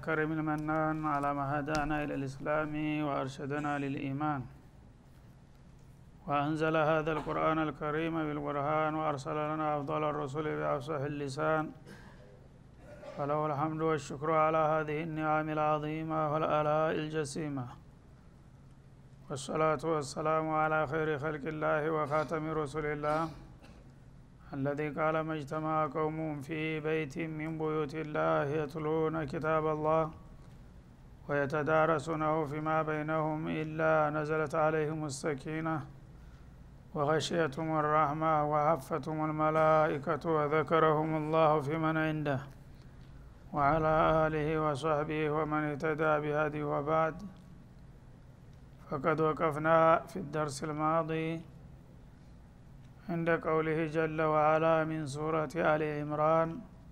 الكريم المنان على ما هدانا إلى الإسلام وأرشدنا للإيمان وأنزل هذا القرآن الكريم بالبرهان وأرسل لنا أفضل الرسل بأفصح اللسان فله الحمد والشكر على هذه النعم العظيمة والآلاء الجسيمة والصلاة والسلام على خير خلق الله وخاتم رسل الله الذي قال ما اجتمع قوم في بيت من بيوت الله يتلون كتاب الله ويتدارسونه فيما بينهم إلا نزلت عليهم السكينة وغشيتهم الرحمة وحفتهم الملائكة وذكرهم الله في من عنده وعلى آله وصحبه ومن اهتدى بهدي وبعد فقد وقفنا في الدرس الماضي عند قوله جل وعلا من سورة آل عمران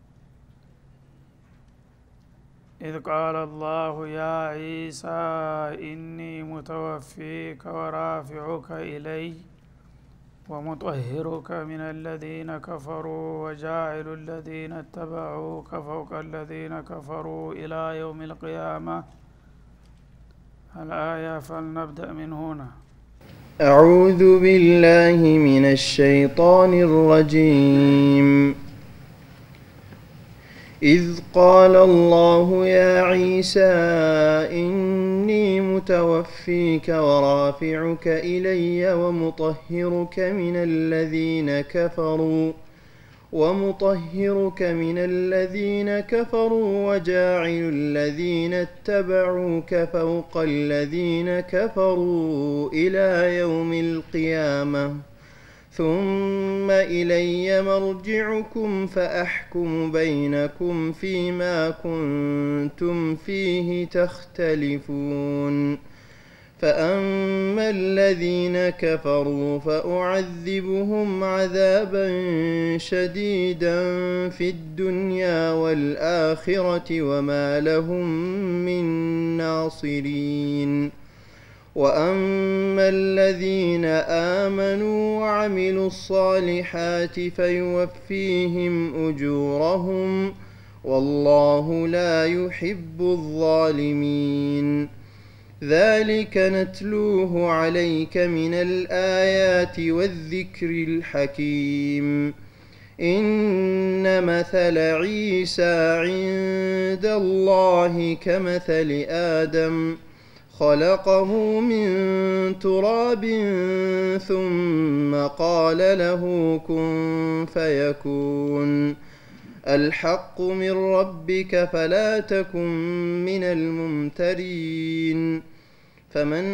إذ قال الله يا عيسى إني متوفيك ورافعك إلي ومطهرك من الذين كفروا وجاعل الذين اتبعوك فوق الذين كفروا إلى يوم القيامة الآية فلنبدأ من هنا أعوذ بالله من الشيطان الرجيم إذ قال الله يا عيسى إني متوفيك ورافعك إلي ومطهرك من الذين كفروا ومطهرك من الذين كفروا وجاعل الذين اتبعوك فوق الذين كفروا إلى يوم القيامة ثم إلي مرجعكم فأحكم بينكم فيما كنتم فيه تختلفون فأما الذين كفروا فأعذبهم عذابا شديدا في الدنيا والآخرة وما لهم من ناصرين وأما الذين آمنوا وعملوا الصالحات فيوفيهم أجورهم والله لا يحب الظالمين ذلك نتلوه عليك من الآيات والذكر الحكيم إن مثل عيسى عند الله كمثل آدم خلقه من تراب ثم قال له كن فيكون الحق من ربك فلا تكن من الممترين فمن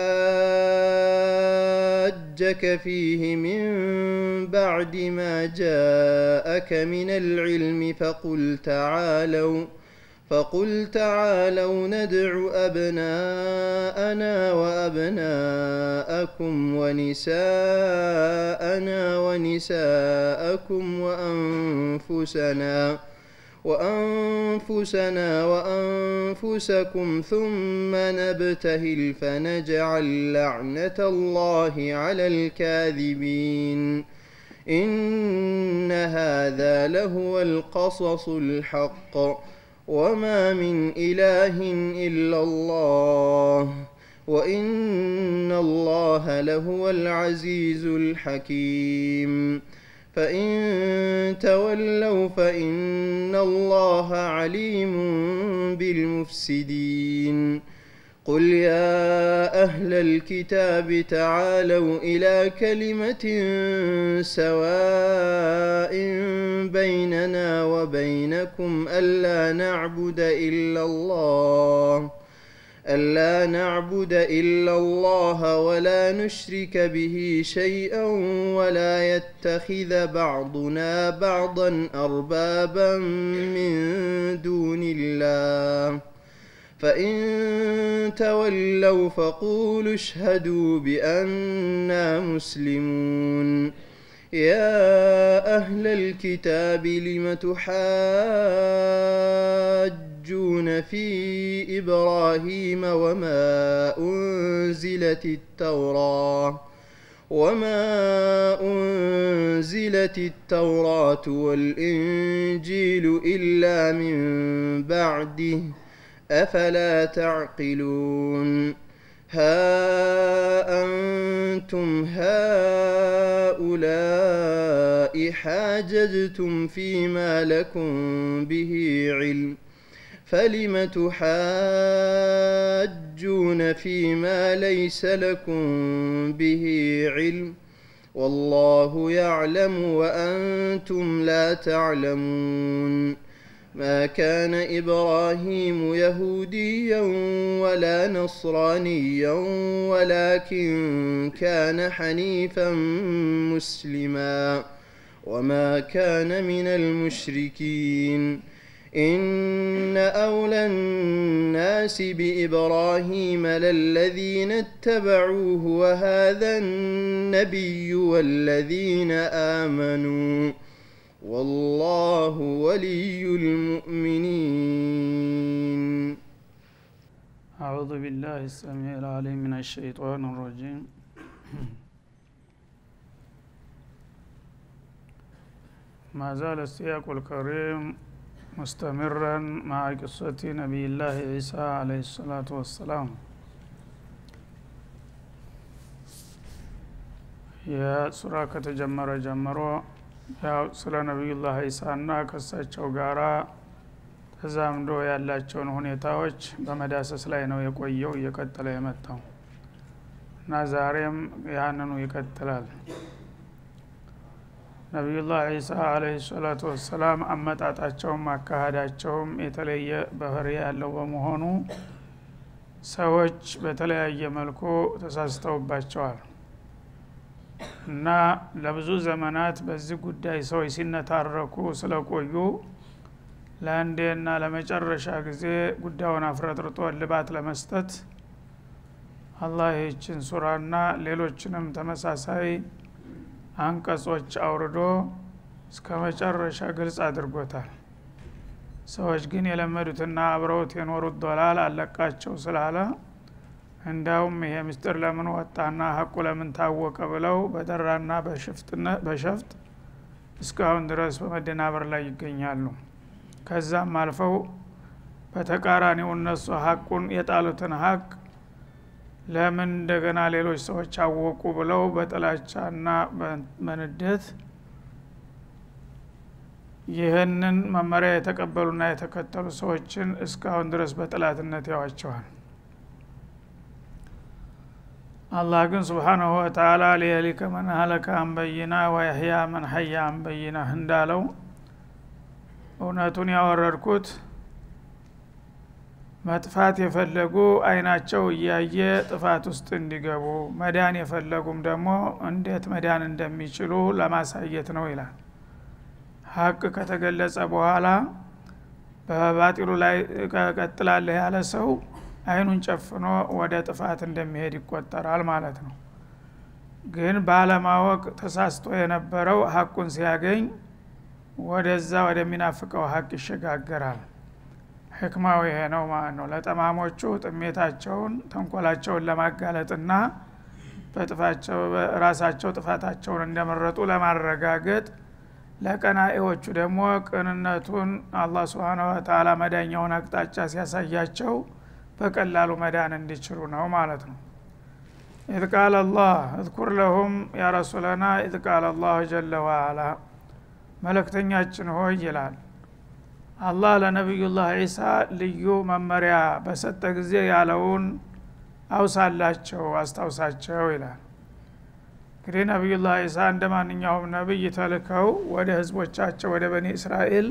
حاجك فيه من بعد ما جاءك من العلم فقل تعالوا فقل تعالوا ندع أبناءنا وأبناءكم ونساءنا ونساءكم وأنفسنا وأنفسنا وأنفسكم ثم نبتهل فنجعل لعنة الله على الكاذبين إن هذا لهو القصص الحق وما من إله إلا الله وإن الله لهو العزيز الحكيم فإن تولوا فإن الله عليم بالمفسدين قل يا أهل الكتاب تعالوا إلى كلمة سواء بيننا وبينكم ألا نعبد إلا الله ألا نعبد إلا الله ولا نشرك به شيئا ولا يتخذ بعضنا بعضا أربابا من دون الله فإن تولوا فقولوا اشهدوا بأننا مسلمون يا أهل الكتاب لم تحاجون في إبراهيم وما أنزلت التوراة وما أنزلت التوراة والإنجيل إلا من بعده أفلا تعقلون ها أنتم هؤلاء حاججتم فيما لكم به علم فلم تحاجون فيما ليس لكم به علم والله يعلم وأنتم لا تعلمون ما كان إبراهيم يهوديا ولا نصرانيا ولكن كان حنيفا مسلما وما كان من المشركين إن أولى الناس بإبراهيم للذين اتبعوه وهذا النبي والذين آمنوا والله ولي المؤمنين أعوذ بالله السميع العليم من الشيطان الرجيم ما زال السياق الكريم مستمرا مع قصة نبي الله عيسى عليه الصلاة والسلام የሱራ ከተጀመረ ጀምሮ ያው ስለ ነቢዩላህ ዒሳና ከሳቸው ጋራ ተዛምዶ ያላቸውን ሁኔታዎች በመዳሰስ ላይ ነው የቆየው እየቀጠለ የመጣው እና ዛሬም ያንኑ ይቀጥላል ነቢዩላህ ዒሳ አለህ ሰላቱ ወሰላም አመጣጣቸውም አካሃዳቸውም የተለየ ባህሪ ያለው በመሆኑ ሰዎች በተለያየ መልኩ ተሳስተውባቸዋል እና ለብዙ ዘመናት በዚህ ጉዳይ ሰዎች ሲነታረኩ ስለቆዩ ለአንዴና ለመጨረሻ ጊዜ ጉዳዩን አፍረጥርጦ ልባት ለመስጠት አላህ ይህችን ሱራና ሌሎችንም ተመሳሳይ አንቀጾች አውርዶ እስከ መጨረሻ ግልጽ አድርጎታል ሰዎች ግን የለመዱትና አብረውት የኖሩት ዶላል አለቃቸው ስላለ እንዳውም ይሄ ምስጢር ለምን ወጣና ሀቁ ለምን ታወቀ ብለው በደራና በሸፍጥ እስካሁን ድረስ በመደናበር ላይ ይገኛሉ ከዛም አልፈው በተቃራኒው እነሱ ሀቁን የጣሉትን ሀቅ ለምን እንደገና ሌሎች ሰዎች አወቁ ብለው በጥላቻና በንደት ይህንን መመሪያ የተቀበሉና የተከተሉ ሰዎችን እስካሁን ድረስ በጥላትነት ያዋቸዋል አላህ ግን ስብሓናሁ ወተላ ሊየሊከ መን ሀለከ አንበይና ወየህያ መን ሀያ አንበይና እንዳለው እውነቱን ያወረድኩት መጥፋት የፈለጉ አይናቸው እያየ ጥፋት ውስጥ እንዲገቡ መዳን የፈለጉም ደግሞ እንዴት መዳን እንደሚችሉ ለማሳየት ነው ይላል ሀቅ ከተገለጸ በኋላ በባጢሉ ላይ ቀጥላለህ ያለ ሰው አይኑን ጨፍኖ ወደ ጥፋት እንደሚሄድ ይቆጠራል ማለት ነው ግን ባለማወቅ ተሳስቶ የነበረው ሀቁን ሲያገኝ ወደዛ ወደሚናፍቀው ሀቅ ይሸጋገራል ህክማው ይሄ ነው ማለት ነው ለጠማሞቹ ጥሜታቸውን ተንኮላቸውን ለማጋለጥና በጥፋቸው ራሳቸው ጥፋታቸውን እንደመረጡ ለማረጋገጥ ለቀናኤዎቹ ደግሞ ቅንነቱን አላህ ስብን ወተላ መዳኛውን አቅጣጫ ሲያሳያቸው በቀላሉ መዳን እንዲችሉ ነው ማለት ነው ኢዝ ቃል አላህ እዝኩር ለሁም ያ ረሱለና ኢዝ ቃል አላሁ ጀለ ዋአላ መለክተኛችን ሆይ ይላል አላህ ለነቢዩላህ ዒሳ ልዩ መመሪያ በሰጠ ጊዜ ያለውን አውሳላቸው አስታውሳቸው ይላል እንግዲህ ነቢዩላህ ዒሳ እንደ ማንኛውም ነቢይ ተልከው ወደ ህዝቦቻቸው ወደ በኒ እስራኤል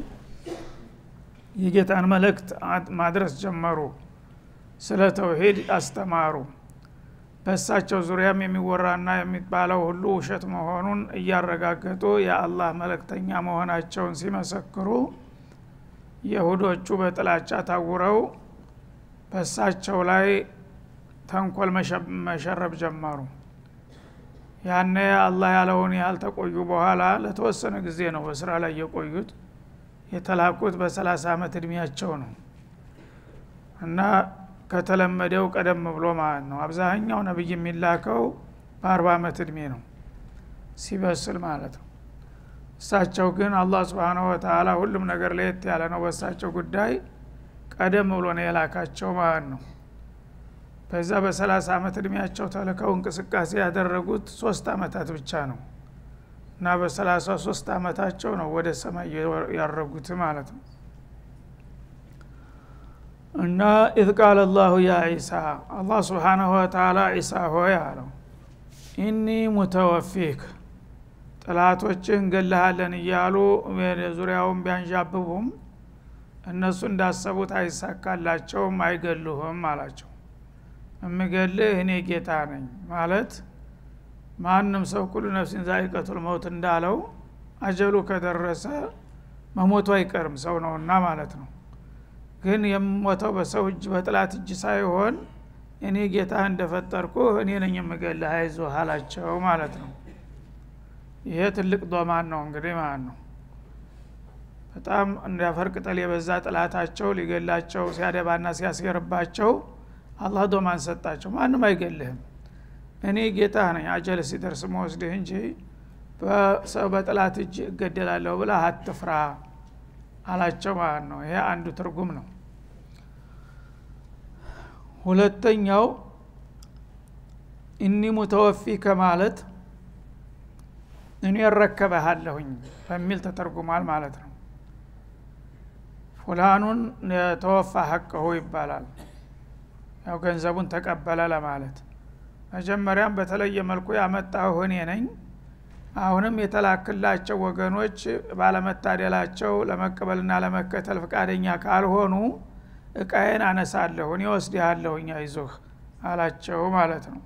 የጌታን መልእክት ማድረስ ጀመሩ ስለ ተውሂድ አስተማሩ በእሳቸው ዙሪያም የሚወራና የሚባለው ሁሉ ውሸት መሆኑን እያረጋገጡ የአላህ መለክተኛ መሆናቸውን ሲመሰክሩ የሁዶቹ በጥላቻ ታውረው በእሳቸው ላይ ተንኮል መሸረብ ጀመሩ ያነ አላህ ያለውን ያህል ተቆዩ በኋላ ለተወሰነ ጊዜ ነው በስራ ላይ የቆዩት የተላኩት በሰላሳ አመት እድሜያቸው ነው እና ከተለመደው ቀደም ብሎ ማለት ነው አብዛኛው ነብይ የሚላከው በአርባ አመት እድሜ ነው ሲበስል ማለት ነው እሳቸው ግን አላህ ስብሓነሁ ወተላ ሁሉም ነገር ለየት ያለ ነው በእሳቸው ጉዳይ ቀደም ብሎ ነው የላካቸው ማለት ነው በዛ በሰላሳ አመት እድሜያቸው ተልከው እንቅስቃሴ ያደረጉት ሶስት አመታት ብቻ ነው እና በሰላሳ ሶስት አመታቸው ነው ወደ ሰማይ ያረጉት ማለት ነው እና ኢዝ ቃለ ላሁ ያ ዒሳ አላህ ስብሓናሁ ወተላ ዒሳ ሆይ አለው ኢኒ ሙተወፊክ ጥላቶችን እንገልሃለን እያሉ ዙሪያውን ቢያንዣብቡም እነሱ እንዳሰቡት አይሳካላቸውም አይገሉህም አላቸው እምገልህ እኔ ጌታ ነኝ ማለት ማንም ሰው ኩሉ ነፍሲን ዛኢቀቱል መውት እንዳለው አጀሉ ከደረሰ መሞቱ አይቀርም ሰው ነውና ማለት ነው ግን የምሞተው በሰው እጅ በጥላት እጅ ሳይሆን እኔ ጌታ እንደፈጠርኩ እኔ ነኝ የምገልህ አይዞህ አላቸው ማለት ነው ይሄ ትልቅ ዶማን ነው እንግዲህ ማለት ነው በጣም እንዳፈር ቅጠል የበዛ ጥላታቸው ሊገላቸው ሲያደባና ሲያስገርባቸው አላህ ዶማን ሰጣቸው ማንም አይገልህም እኔ ጌታ ነኝ አጀል ሲደርስ መወስድህ እንጂ በሰው በጥላት እጅ እገደላለሁ ብላ አትፍራ አላቸው ማለት ነው ይሄ አንዱ ትርጉም ነው ሁለተኛው እኒ ሙተወፊ ከማለት እኔ እረከበሃለሁኝ በሚል ተተርጉሟል ማለት ነው ፉላኑን ተወፋ ሀቀሁ ይባላል ያው ገንዘቡን ተቀበለ ለማለት መጀመሪያም በተለየ መልኩ ያመጣሁ እኔ ነኝ አሁንም የተላክላቸው ወገኖች ባለመታደላቸው ለመቀበልና ለመከተል ፈቃደኛ ካልሆኑ እቃዬን አነሳለሁ እኔ ወስድሃለሁኝ አይዞህ አላቸው ማለት ነው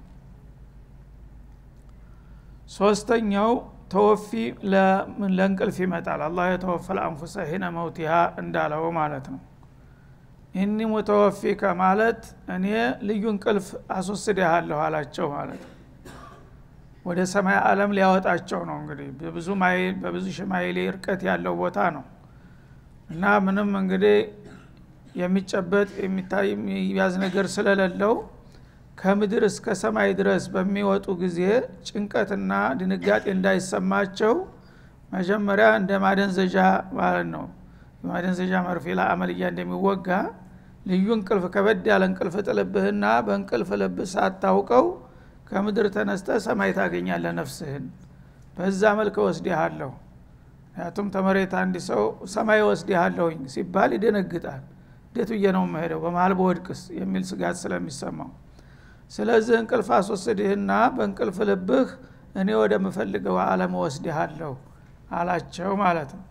ሶስተኛው ተወፊ ለእንቅልፍ ይመጣል አላህ የተወፈል አንፉሰ ሂነ መውቲሃ እንዳለው ማለት ነው ኢኒ ሙተወፊከ ማለት እኔ ልዩ እንቅልፍ አስወስድሃለሁ አላቸው ማለት ነው ወደ ሰማይ አለም ሊያወጣቸው ነው እንግዲህ በብዙ ማይል በብዙ ሽማይሌ እርቀት ያለው ቦታ ነው እና ምንም እንግዲህ የሚጨበጥ የሚታይ የሚያዝ ነገር ስለሌለው ከምድር እስከ ሰማይ ድረስ በሚወጡ ጊዜ ጭንቀትና ድንጋጤ እንዳይሰማቸው መጀመሪያ እንደ ማደንዘዣ ማለት ነው ማደንዘዣ መርፌ ለአመልያ እንደሚወጋ ልዩ እንቅልፍ ከበድ ያለ እንቅልፍ ጥልብህና በእንቅልፍ ልብህ ሳታውቀው ከምድር ተነስተ ሰማይ ታገኛለ ነፍስህን በዛ መልክ ወስዲሃለሁ ምክንያቱም ተመሬት አንድ ሰው ሰማይ ወስዲሃለሁኝ ሲባል ይደነግጣል እንዴት ብዬ ነው መሄደው በመሀል በወድቅስ የሚል ስጋት ስለሚሰማው ስለዚህ እንቅልፍ አስወስድህና በእንቅልፍ ልብህ እኔ ወደምፈልገው አለም ወስድሃለሁ አላቸው ማለት ነው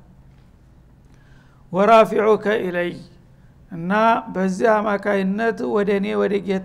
ወራፊዑከ ኢለይ እና በዚህ አማካይነት ወደ እኔ ወደ ጌታ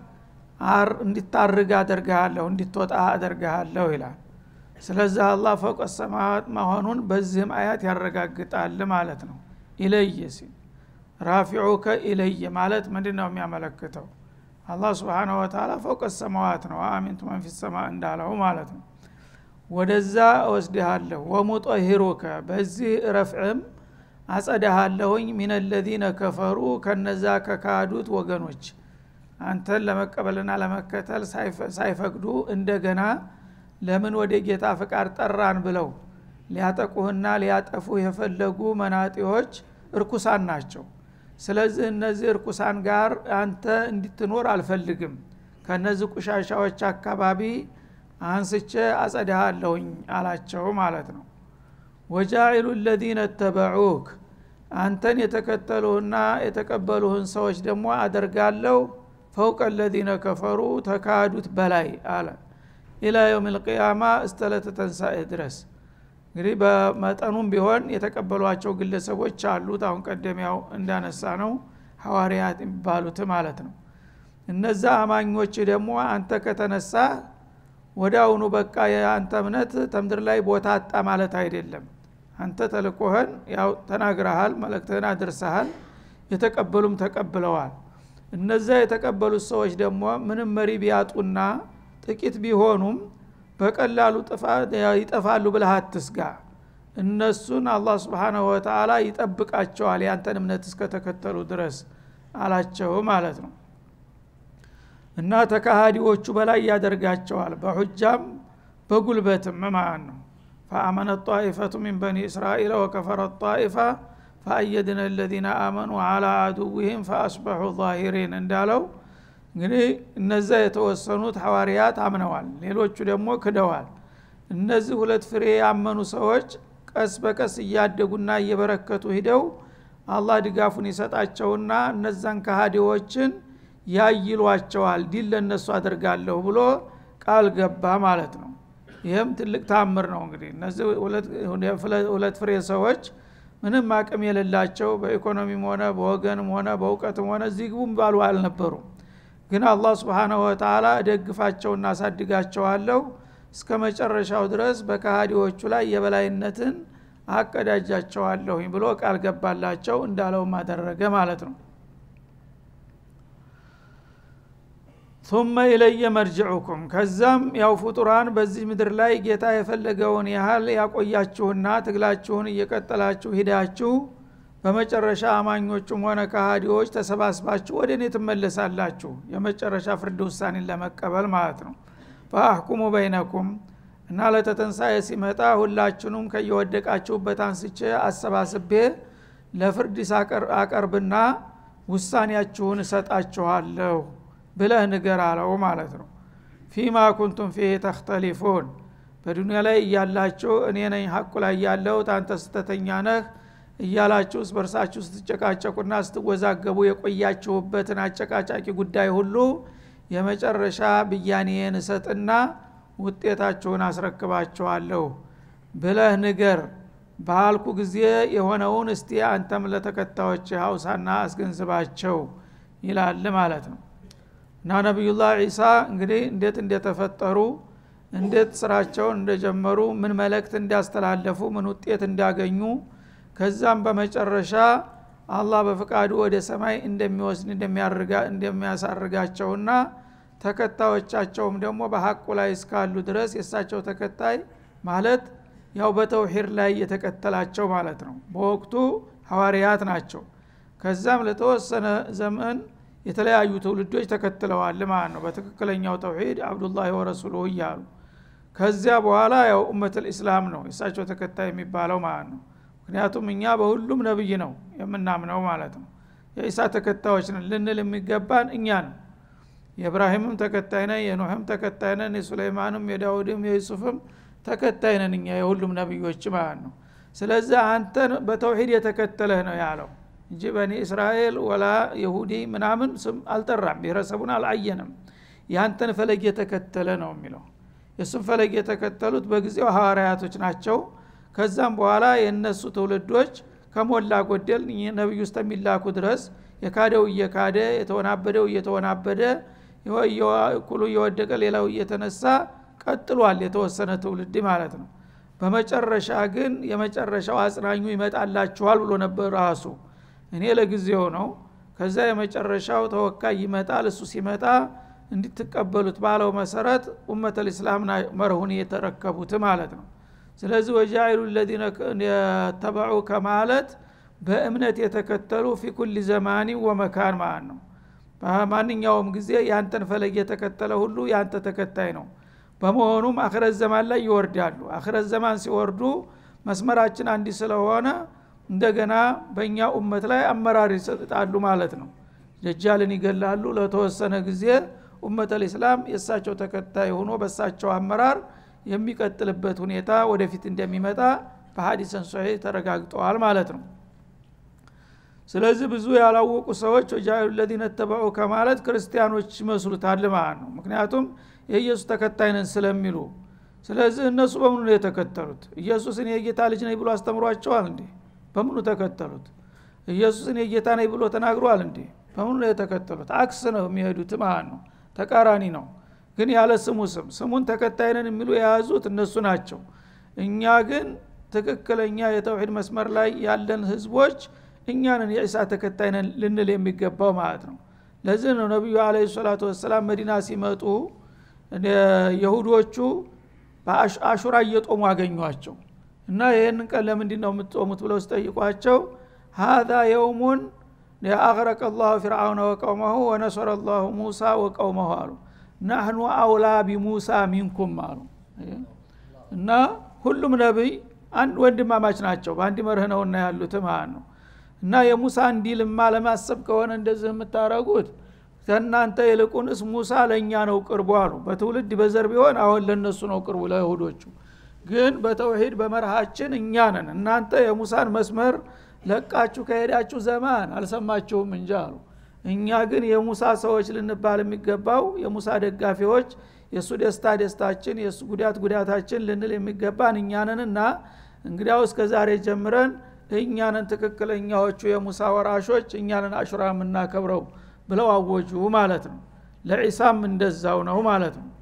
እንዲታርግ አደርግሃለሁ እንዲትወጣ አደርግሃለሁ ይላል ስለዚህ አላህ ፈውቀ ሰማዋት መሆኑን በዚህም አያት ያረጋግጣል ማለት ነው ኢለይ ሲል ራፊዑከ ኢለይ ማለት ምንድን ነው የሚያመለክተው አላህ ስብሓነሁ ወተላ ፈውቀ ሰማዋት ነው አሚንቱ መንፊ ሰማ እንዳለው ማለት ነው ወደዛ እወስድሃለሁ ወሙጠሂሩከ በዚህ ረፍዕም አጸዳሃለሁኝ ሚን ለዚነ ከፈሩ ከነዛ ከካዱት ወገኖች አንተን ለመቀበልና ለመከተል ሳይፈቅዱ እንደገና ለምን ወደ ጌታ ፍቃድ ጠራን ብለው ሊያጠቁህና ሊያጠፉህ የፈለጉ መናጢዎች እርኩሳን ናቸው ስለዚህ እነዚህ እርኩሳን ጋር አንተ እንድትኖር አልፈልግም ከነዚህ ቁሻሻዎች አካባቢ አንስቼ አጸዳሃለሁኝ አላቸው ማለት ነው ወጃኢሉ ለዚነ ተበዑክ አንተን የተከተሉህና የተቀበሉህን ሰዎች ደግሞ አደርጋለሁ ፈውቀ ለዚነ ከፈሩ ተካዱት በላይ አለ ኢላ የውም ልቅያማ እስተለተ ተንሳኤ ድረስ እንግዲህ በመጠኑም ቢሆን የተቀበሏቸው ግለሰቦች አሉት አሁን ቀደሚያው እንዳነሳ ነው ሐዋርያት የሚባሉት ማለት ነው እነዛ አማኞች ደግሞ አንተ ከተነሳ ወደ አሁኑ በቃ የአንተ እምነት ተምድር ላይ ቦታ አጣ ማለት አይደለም አንተ ተልቆህን ያው ተናግረሃል መልእክትህን አድርሰሃል የተቀበሉም ተቀብለዋል እነዛ የተቀበሉት ሰዎች ደግሞ ምንም መሪ ቢያጡና ጥቂት ቢሆኑም በቀላሉ ይጠፋሉ ብለህ አትስጋ እነሱን አላህ ስብሓናሁ ወተላ ይጠብቃቸዋል ያንተን እምነት እስከተከተሉ ድረስ አላቸው ማለት ነው እና ተካሃዲዎቹ በላይ ያደርጋቸዋል በሁጃም በጉልበትም ማለት ነው ፈአመነ ጣኢፈቱ ሚን በኒ እስራኤል ወከፈረ ጣኢፋ ፈአየድነ ለዚነ አመኑ አላ አዱዊህም ፈአስበሑ ዛሂሪን እንዳለው እንግዲህ እነዛ የተወሰኑት ሐዋርያት አምነዋል ሌሎቹ ደግሞ ክደዋል እነዚህ ሁለት ፍሬ ያመኑ ሰዎች ቀስ በቀስ እያደጉና እየበረከቱ ሂደው አላህ ድጋፉን ይሰጣቸውና እነዛን ከሃዲዎችን ያይሏቸዋል ዲል ለእነሱ አድርጋለሁ ብሎ ቃል ገባ ማለት ነው ይህም ትልቅ ታምር ነው እንግዲህ እነዚህ ሁለት ፍሬ ሰዎች ምንም አቅም የሌላቸው በኢኮኖሚም ሆነ በወገንም ሆነ በእውቀትም ሆነ እዚህ ግቡም ባሉ አልነበሩም ግን አላህ ስብሓናሁ ወተላ እደግፋቸውና አሳድጋቸዋለሁ እስከ መጨረሻው ድረስ በካሃዲዎቹ ላይ የበላይነትን አቀዳጃቸዋለሁኝ ብሎ ቃል ገባላቸው እንዳለውም አደረገ ማለት ነው ثم ኢለየ መርጅዑኩም ከዛም ያው ፍጡራን በዚህ ምድር ላይ ጌታ የፈለገውን ያህል ያቆያችሁና ትግላችሁን እየቀጠላችሁ ሂዳችሁ በመጨረሻ አማኞቹም ሆነ ካሃዲዎች ተሰባስባችሁ ወደ እኔ ትመለሳላችሁ የመጨረሻ ፍርድ ውሳኔን ለመቀበል ማለት ነው ፈአሕኩሙ በይነኩም እና ለተተንሳኤ ሲመጣ ሁላችሁንም ከየወደቃችሁበት አንስቼ አሰባስቤ ለፍርድ አቀርብና ውሳኔያችሁን እሰጣችኋለሁ ብለህ ንገር አለው ማለት ነው ፊማ ኩንቱም ፊህ ተክተሊፉን በዱኒያ ላይ እያላችሁ እኔ ነኝ ሀቁ ላይ ያለው ታንተ ስተተኛ ነህ እያላችሁ በርሳችሁ ስትጨቃጨቁና ስትወዛገቡ የቆያችሁበትን አጨቃጫቂ ጉዳይ ሁሉ የመጨረሻ ብያኔን እሰጥና ውጤታችሁን አስረክባችኋለሁ ብለህ ንገር ባልኩ ጊዜ የሆነውን እስቲ አንተም ለተከታዮች ሀውሳና አስገንዝባቸው ይላል ማለት ነው እና ነቢዩላህ ዒሳ እንግዲህ እንዴት እንደተፈጠሩ እንዴት ስራቸውን እንደጀመሩ ምን መልእክት እንዳስተላለፉ ምን ውጤት እንዳገኙ ከዛም በመጨረሻ አላህ በፍቃዱ ወደ ሰማይ እንደሚወስድ እንደሚያሳርጋቸውና ተከታዮቻቸውም ደግሞ በሀቁ ላይ እስካሉ ድረስ የእሳቸው ተከታይ ማለት ያው በተውሂድ ላይ የተከተላቸው ማለት ነው በወቅቱ ሐዋርያት ናቸው ከዛም ለተወሰነ ዘመን የተለያዩ ትውልዶች ተከትለዋል ማለት ነው በትክክለኛው ተውሂድ አብዱላህ ወረሱሉ እያሉ ከዚያ በኋላ ያው ኡመት ልእስላም ነው የእሳቸው ተከታይ የሚባለው ማለት ነው ምክንያቱም እኛ በሁሉም ነብይ ነው የምናምነው ማለት ነው የኢሳ ተከታዮች ነን ልንል የሚገባን እኛ ነው የእብራሂምም ተከታይ ነን የኖህም ተከታይ ነን የሱለይማንም የዳውድም የዩሱፍም ተከታይ ነን እኛ የሁሉም ነቢዮች ማለት ነው ስለዚህ አንተን በተውሂድ የተከተለህ ነው ያለው እንጂ በኒ እስራኤል ወላ የሁዲ ምናምን ስም አልጠራም ብሔረሰቡን አልአየንም ያንተን ፈለግ የተከተለ ነው የሚለው የእሱም ፈለግ የተከተሉት በጊዜው ሐዋርያቶች ናቸው ከዛም በኋላ የእነሱ ትውልዶች ከሞላ ጎደል ነቢዩ ውስጥ የሚላኩ ድረስ የካደው እየካደ የተወናበደው እየተወናበደ እኩሉ እየወደቀ ሌላው እየተነሳ ቀጥሏል የተወሰነ ትውልድ ማለት ነው በመጨረሻ ግን የመጨረሻው አጽናኙ ይመጣላችኋል ብሎ ነበር ራሱ እኔ ለጊዜው ነው ከዛ የመጨረሻው ተወካይ ይመጣል እሱ ሲመጣ እንድትቀበሉት ባለው መሰረት ኡመት ልእስላም መርሁን የተረከቡት ማለት ነው ስለዚህ ወጃኢሉ ለዚነ የተበዑ ከማለት በእምነት የተከተሉ ፊ ኩል ዘማኒ ወመካን ማለት ነው በማንኛውም ጊዜ ያንተን ፈለግ የተከተለ ሁሉ ያንተ ተከታይ ነው በመሆኑም አክረት ዘማን ላይ ይወርዳሉ አክረት ዘማን ሲወርዱ መስመራችን አንዲ ስለሆነ እንደገና በእኛ ኡመት ላይ አመራር ይሰጣሉ ማለት ነው ደጃልን ይገላሉ ለተወሰነ ጊዜ ኡመት ልእስላም የእሳቸው ተከታይ ሆኖ በእሳቸው አመራር የሚቀጥልበት ሁኔታ ወደፊት እንደሚመጣ በሀዲሰን ሶሒህ ተረጋግጠዋል ማለት ነው ስለዚህ ብዙ ያላወቁ ሰዎች ወጃሉ ለዚነ ተበዑ ከማለት ክርስቲያኖች ይመስሉታል ማለት ነው ምክንያቱም የኢየሱስ ተከታይ ነን ስለሚሉ ስለዚህ እነሱ በምኑ ነው የተከተሉት ኢየሱስን የጌታ ልጅ ነኝ ብሎ አስተምሯቸዋል እንዴ በምኑ ተከተሉት ኢየሱስን የጌታ ነኝ ብሎ ተናግሯል እንዴ በምኑ ነው የተከተሉት አክስ ነው የሚሄዱት ማለት ነው ተቃራኒ ነው ግን ያለ ስሙ ስም ስሙን ተከታይነን የሚሉ የያዙት እነሱ ናቸው እኛ ግን ትክክለኛ የተውሂድ መስመር ላይ ያለን ህዝቦች እኛንን የዒሳ ተከታይነን ልንል የሚገባው ማለት ነው ለዚህ ነው ነቢዩ አለ ሰላቱ ወሰላም መዲና ሲመጡ የሁዶቹ በአሹራ እየጦሙ አገኟቸው እና ይህንን ቀን ለምንድ ነው የምትጦሙት ብለው ሲጠይቋቸው ሀዛ የውሙን አቅረቀ ላሁ ፊርአውነ ወቀውመሁ ወነሰረ ላሁ ሙሳ ወቀውመሁ አሉ ናህኑ አውላ ቢሙሳ ሚንኩም አሉ እና ሁሉም ነቢይ አንድ ወንድማማች ናቸው በአንድ መርህ ነውና ያሉት ማለት ነው እና የሙሳ እንዲልማ ለማሰብ ከሆነ እንደዚህ የምታረጉት ከእናንተ ይልቁንስ ሙሳ ለእኛ ነው ቅርቡ አሉ በትውልድ በዘር ቢሆን አሁን ለእነሱ ነው ቅርቡ ለይሁዶቹ ግን በተውሂድ በመርሃችን እኛ ነን እናንተ የሙሳን መስመር ለቃችሁ ከሄዳችሁ ዘማን አልሰማችሁም እንጂ አሉ እኛ ግን የሙሳ ሰዎች ልንባል የሚገባው የሙሳ ደጋፊዎች የእሱ ደስታ ደስታችን የእሱ ጉዳት ጉዳታችን ልንል የሚገባን እኛንንና እንግዲያው እስከ ዛሬ ጀምረን እኛንን ትክክለኛዎቹ የሙሳ ወራሾች እኛንን አሹራ የምናከብረው ብለው አወጁ ማለት ነው ለዒሳም እንደዛው ነው ማለት ነው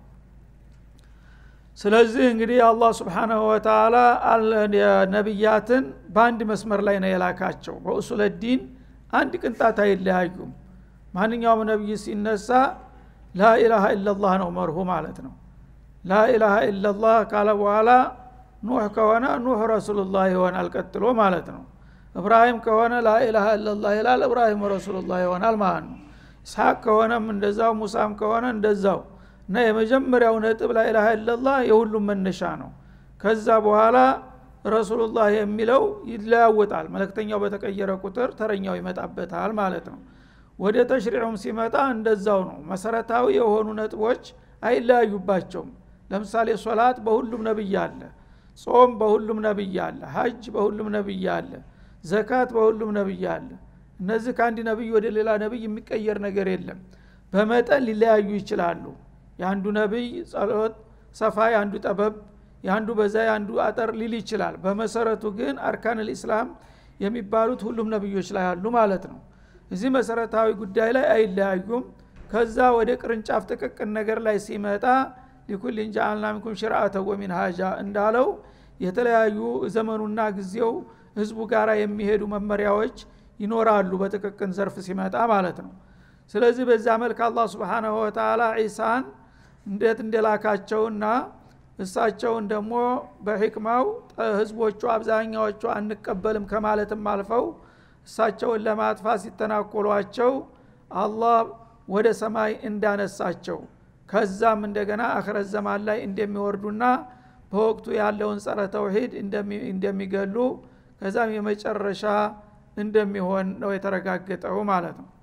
ስለዚህ እንግዲህ አላህ ስብሓናሁ ወተላ ነቢያትን በአንድ መስመር ላይ ነው የላካቸው በኡሱለ ዲን አንድ ቅንጣት አይለያዩም ማንኛውም ነቢይ ሲነሳ ላኢላሃ ኢላላህ ነው መርሁ ማለት ነው ላኢላሃ ኢላላህ ካለ በኋላ ኑህ ከሆነ ኑህ ረሱሉላህ ይሆናል ቀጥሎ ማለት ነው እብራሂም ከሆነ ላኢላሃ ኢላላህ ይላል እብራሂም ረሱሉላህ ይሆናል ማለት ነው ኢስሐቅ ከሆነም እንደዛው ሙሳም ከሆነ እንደዛው እና የመጀመሪያው ነጥብ ላኢላሃ ኢላላህ የሁሉም መነሻ ነው ከዛ በኋላ ረሱሉላህ የሚለው ይለያወጣል መለክተኛው በተቀየረ ቁጥር ተረኛው ይመጣበታል ማለት ነው ወደ ተሽሪዑም ሲመጣ እንደዛው ነው መሰረታዊ የሆኑ ነጥቦች አይለያዩባቸውም ለምሳሌ ሶላት በሁሉም ነብይ አለ ጾም በሁሉም ነብይ አለ ሀጅ በሁሉም ነብይ አለ ዘካት በሁሉም ነብይ አለ እነዚህ ከአንድ ነብይ ወደ ሌላ ነብይ የሚቀየር ነገር የለም በመጠን ሊለያዩ ይችላሉ የአንዱ ነብይ ጸሎት ሰፋ የአንዱ ጠበብ የአንዱ በዛ የአንዱ አጠር ሊል ይችላል በመሰረቱ ግን አርካን ልእስላም የሚባሉት ሁሉም ነብዮች ላይ አሉ ማለት ነው እዚህ መሰረታዊ ጉዳይ ላይ አይለያዩም ከዛ ወደ ቅርንጫፍ ጥቅቅን ነገር ላይ ሲመጣ ሊኩልን ጃአልና ሚንኩም ሽርአተ ወሚን ሀጃ እንዳለው የተለያዩ ዘመኑና ጊዜው ህዝቡ ጋር የሚሄዱ መመሪያዎች ይኖራሉ በጥቅቅን ዘርፍ ሲመጣ ማለት ነው ስለዚህ በዛ መልክ አላህ ስብሓናሁ ወተላ ዒሳን እንዴት እንደላካቸውና እሳቸውን ደግሞ በሕክማው ህዝቦቹ አብዛኛዎቹ አንቀበልም ከማለትም አልፈው እሳቸውን ለማጥፋት ሲተናኮሏቸው አላህ ወደ ሰማይ እንዳነሳቸው ከዛም እንደገና አክረት ዘማን ላይ እንደሚወርዱና በወቅቱ ያለውን ጸረ ተውሂድ እንደሚገሉ ከዛም የመጨረሻ እንደሚሆን ነው የተረጋገጠው ማለት ነው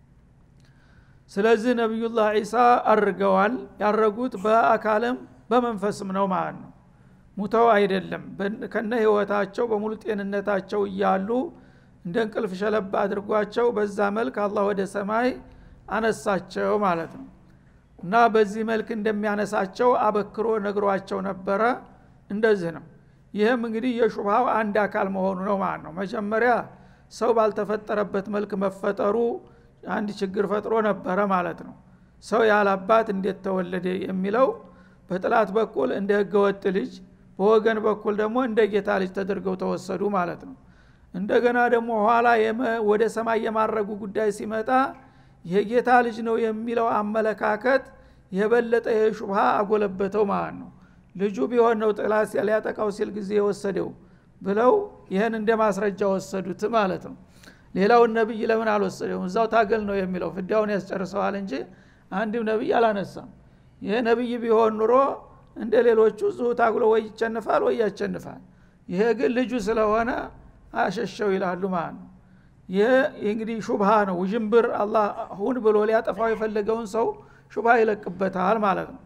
ስለዚህ ነቢዩላህ ዒሳ አርገዋል ያረጉት በአካልም በመንፈስም ነው ማለት ነው ሙተው አይደለም ከነ ህይወታቸው በሙሉ ጤንነታቸው እያሉ እንደ እንቅልፍ ሸለብ አድርጓቸው በዛ መልክ አላህ ወደ ሰማይ አነሳቸው ማለት ነው እና በዚህ መልክ እንደሚያነሳቸው አበክሮ ነግሯቸው ነበረ እንደዚህ ነው ይህም እንግዲህ የሹብሃው አንድ አካል መሆኑ ነው ማለት ነው መጀመሪያ ሰው ባልተፈጠረበት መልክ መፈጠሩ አንድ ችግር ፈጥሮ ነበረ ማለት ነው ሰው ያላባት እንዴት ተወለደ የሚለው በጥላት በኩል እንደ ህገወጥ ልጅ በወገን በኩል ደግሞ እንደ ጌታ ልጅ ተደርገው ተወሰዱ ማለት ነው እንደገና ደግሞ ኋላ ወደ ሰማይ የማረጉ ጉዳይ ሲመጣ የጌታ ልጅ ነው የሚለው አመለካከት የበለጠ የሹብሃ አጎለበተው ማለት ነው ልጁ ቢሆን ነው ጥላት ሊያጠቃው ሲል ጊዜ የወሰደው ብለው ይህን እንደ ማስረጃ ወሰዱት ማለት ነው ሌላውን ነቢይ ለምን አልወሰደውም እዛው ታገል ነው የሚለው ፍዳውን ያስጨርሰዋል እንጂ አንድም ነቢይ አላነሳም ይህ ነቢይ ቢሆን ኑሮ እንደ ሌሎቹ እዙ ታግሎ ወይ ይቸንፋል ወይ ያቸንፋል ይሄ ግን ልጁ ስለሆነ አሸሸው ይላሉ ማለት ነው ይህ እንግዲህ ሹብሃ ነው ውዥንብር አላህ ሁን ብሎ ሊያጠፋው የፈለገውን ሰው ሹብሃ ይለቅበታል ማለት ነው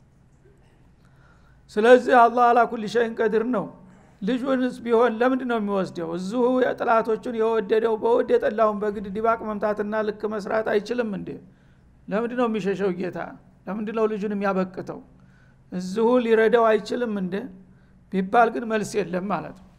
ስለዚህ አላህ አላ ኩል ሸይን ቀድር ነው ልጁንስ ቢሆን ለምንድ ነው የሚወስደው እዚሁ ጥላቶቹን የወደደው በወድ የጠላውን በግድ ዲባቅ መምታትና ልክ መስራት አይችልም እንዴ ለምንድ ነው የሚሸሸው ጌታ ለምንድ ነው ልጁን የሚያበቅተው እዚሁ ሊረዳው አይችልም እንደ ቢባል ግን መልስ የለም ማለት ነው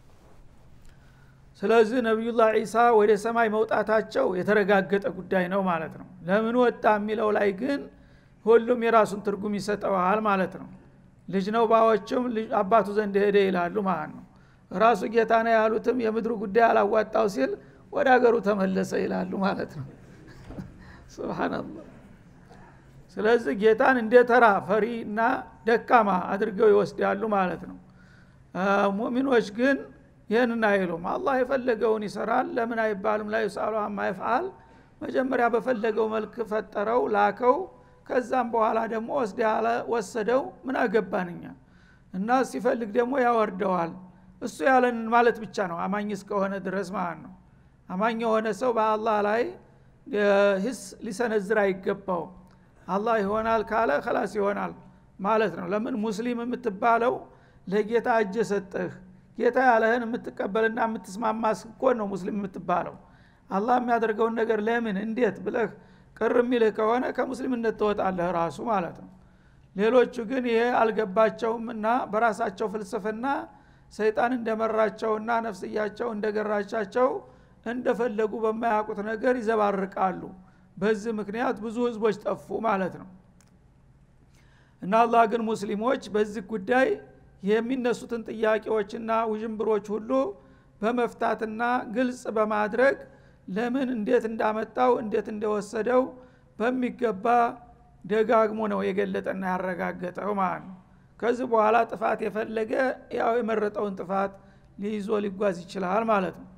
ስለዚህ ነቢዩላህ ዒሳ ወደ ሰማይ መውጣታቸው የተረጋገጠ ጉዳይ ነው ማለት ነው ለምን ወጣ የሚለው ላይ ግን ሁሉም የራሱን ትርጉም ይሰጠዋል ማለት ነው ልጅ ነው ባዎችም አባቱ ዘንድ ሄደ ይላሉ ማለት ነው ራሱ ጌታ ነው ያሉትም የምድሩ ጉዳይ አላዋጣው ሲል ወደ ሀገሩ ተመለሰ ይላሉ ማለት ነው ስብናላህ ስለዚህ ጌታን እንደ ተራ ፈሪ እና ደካማ አድርገው ይወስዳሉ ማለት ነው ሙሚኖች ግን ይህንን አይሉም አላህ የፈለገውን ይሰራል ለምን አይባልም ላይ ሳሉ አማ ይፍአል መጀመሪያ በፈለገው መልክ ፈጠረው ላከው ከዛም በኋላ ደግሞ ወስደ ያለ ወሰደው ምን አገባንኛ እና ሲፈልግ ደግሞ ያወርደዋል እሱ ያለንን ማለት ብቻ ነው አማኝ እስከሆነ ድረስ ማለት ነው አማኝ የሆነ ሰው በአላህ ላይ ሂስ ሊሰነዝር አይገባውም አላህ ይሆናል ካለ ከላስ ይሆናል ማለት ነው ለምን ሙስሊም የምትባለው ለጌታ እጅ ሰጠህ ጌታ ያለህን የምትቀበልና የምትስማማ ስኮን ነው ሙስሊም የምትባለው አላህ የሚያደርገውን ነገር ለምን እንዴት ብለህ ቅር የሚልህ ከሆነ ከሙስሊምነት ትወጣለህ ራሱ ማለት ነው ሌሎቹ ግን ይሄ አልገባቸውም እና በራሳቸው ፍልስፍና ሰይጣን እንደመራቸውና ነፍስያቸው እንደገራቻቸው እንደፈለጉ በማያውቁት ነገር ይዘባርቃሉ በዚህ ምክንያት ብዙ ህዝቦች ጠፉ ማለት ነው እና አላህ ግን ሙስሊሞች በዚህ ጉዳይ የሚነሱትን ጥያቄዎችና ውዥንብሮች ሁሉ በመፍታትና ግልጽ በማድረግ ለምን እንዴት እንዳመጣው እንዴት እንደወሰደው በሚገባ ደጋግሞ ነው የገለጠና ያረጋገጠው ማለት ነው ከዚህ በኋላ ጥፋት የፈለገ ያው የመረጠውን ጥፋት ሊይዞ ሊጓዝ ይችላል ማለት ነው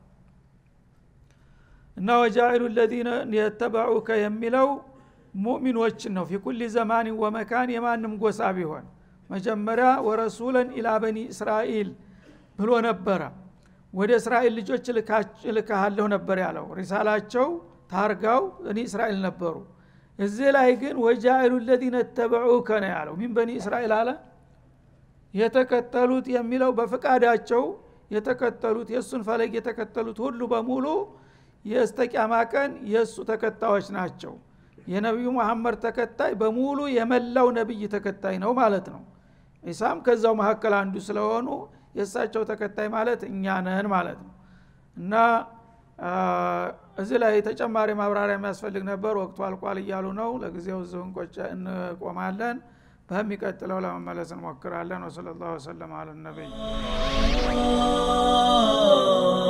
እና ወጃኢሉ ለዚነ የተበዑከ የሚለው ሙእሚኖችን ነው ፊኩል ዘማን ወመካን የማንም ጎሳ ቢሆን መጀመሪያ ወረሱለን ኢላ በኒ እስራኤል ብሎ ነበረ ወደ እስራኤል ልጆች እልካሃለሁ ነበር ያለው ሪሳላቸው ታርጋው እኒ እስራኤል ነበሩ እዚህ ላይ ግን ወጃኢሉ ለዚነ ተበዑከ ነው ያለው ሚን በኒ እስራኤል አለ የተከተሉት የሚለው በፍቃዳቸው የተከተሉት የእሱን ፈለግ የተከተሉት ሁሉ በሙሉ የስተቂያማ ቀን የእሱ ተከታዮች ናቸው የነቢዩ መሐመድ ተከታይ በሙሉ የመላው ነቢይ ተከታይ ነው ማለት ነው ኢሳም ከዛው መካከል አንዱ ስለሆኑ የእሳቸው ተከታይ ማለት እኛ ነን ማለት ነው እና እዚህ ላይ ተጨማሪ ማብራሪያ የሚያስፈልግ ነበር ወቅቱ አልቋል እያሉ ነው ለጊዜው እዚሁ እንቆማለን በሚቀጥለው ለመመለስ እንሞክራለን ወሰለ ላሁ ወሰለም አለ ነቢይ